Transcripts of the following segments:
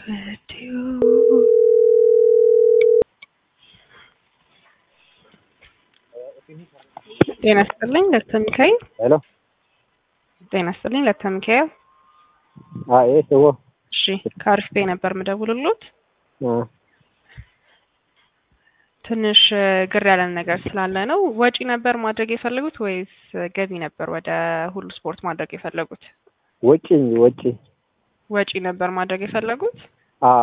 ጤና ይስጥልኝ ዶክተር ሚካኤል። ሄሎ ጤና ይስጥልኝ ዶክተር ሚካኤል። አይ ሰው እሺ ከአሪፍ ቤ ነበር ምደውልሎት። ትንሽ ግር ያለን ነገር ስላለ ነው። ወጪ ነበር ማድረግ የፈለጉት ወይስ ገቢ ነበር ወደ ሁሉ ስፖርት ማድረግ የፈለጉት? ወጪ ወጪ ወጪ ነበር ማድረግ የፈለጉት። አ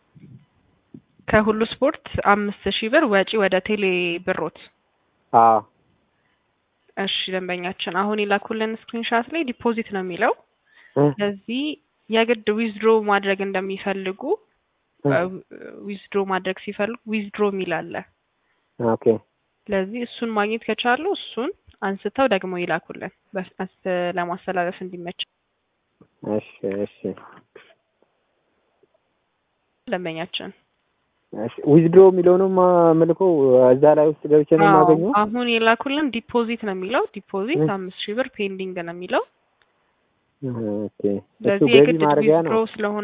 ከሁሉ ስፖርት አምስት ሺህ ብር ወጪ ወደ ቴሌ ብሮት። አ እሺ ደንበኛችን አሁን የላኩልን ስክሪንሻት ላይ ዲፖዚት ነው የሚለው። ስለዚህ የግድ ዊዝድሮ ማድረግ እንደሚፈልጉ ዊዝድሮ ማድረግ ሲፈልጉ ዊዝድሮ የሚል አለ። ኦኬ ስለዚህ እሱን ማግኘት ከቻሉ እሱን አንስተው ደግሞ ይላኩልን በፍጥነት ለማስተላለፍ እንዲመች። እሺ እሺ ደንበኛችን እሺ ዊዝድሮ የሚለውንም መልከው እዛ ላይ ውስጥ ገብቼ ነው የማገኘው። አሁን የላኩልን ዲፖዚት ነው የሚለው። ዲፖዚት አምስት ሺህ ብር ፔንዲንግ ነው የሚለው። ኦኬ እሱ ስለዚህ ገቢ የግድ ማድረጊያ ዊዝድሮ ነው። ስለሆነ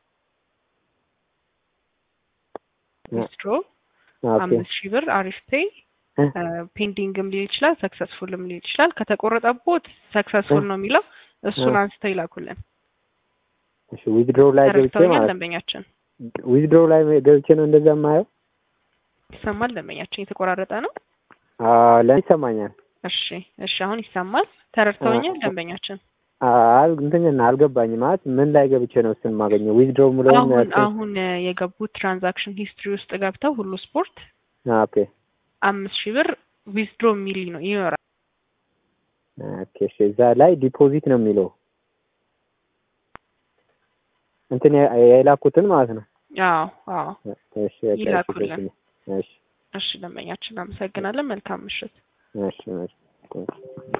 ዊዝድሮ ኦኬ አምስት ሺህ ብር አሪፍ ፔይ ፔንዲንግም ሊል ይችላል፣ ሰክሰስፉልም ሊል ይችላል። ከተቆረጠቦት ሰክሰስፉል ነው የሚለው እሱን አንስተው ይላኩልን። እሺ ዊዝድሮ ላይ ገብቼ ተረድተውኛል ማለት ደንበኛችን? ዊዝድሮ ላይ ገብቼ ነው እንደዛ የማየው። ይሰማል ደንበኛችን? የተቆራረጠ ነው። አ ለምን ይሰማኛል? እሺ እሺ፣ አሁን ይሰማል። ተረድተውኛል ደንበኛችን? አል እንትን አልገባኝም። ማለት ምን ላይ ገብቼ ነው እሱን የማገኘው? ዊዝድሮ የምለውን አሁን አሁን የገቡት ትራንዛክሽን ሂስትሪ ውስጥ ገብተው ሁሉ ስፖርት ኦኬ አምስት ሺህ ብር ዊዝድሮ የሚል ነው ይኖራል። ኦኬ እሺ፣ እዛ ላይ ዲፖዚት ነው የሚለው እንትን የ- የላኩትን ማለት ነው። አዎ አዎ። እሺ በቃ እሺ፣ ይላኩልን። እሺ እሺ እሺ ደንበኛችን፣ አመሰግናለን። መልካም ምሽት። እሺ እሺ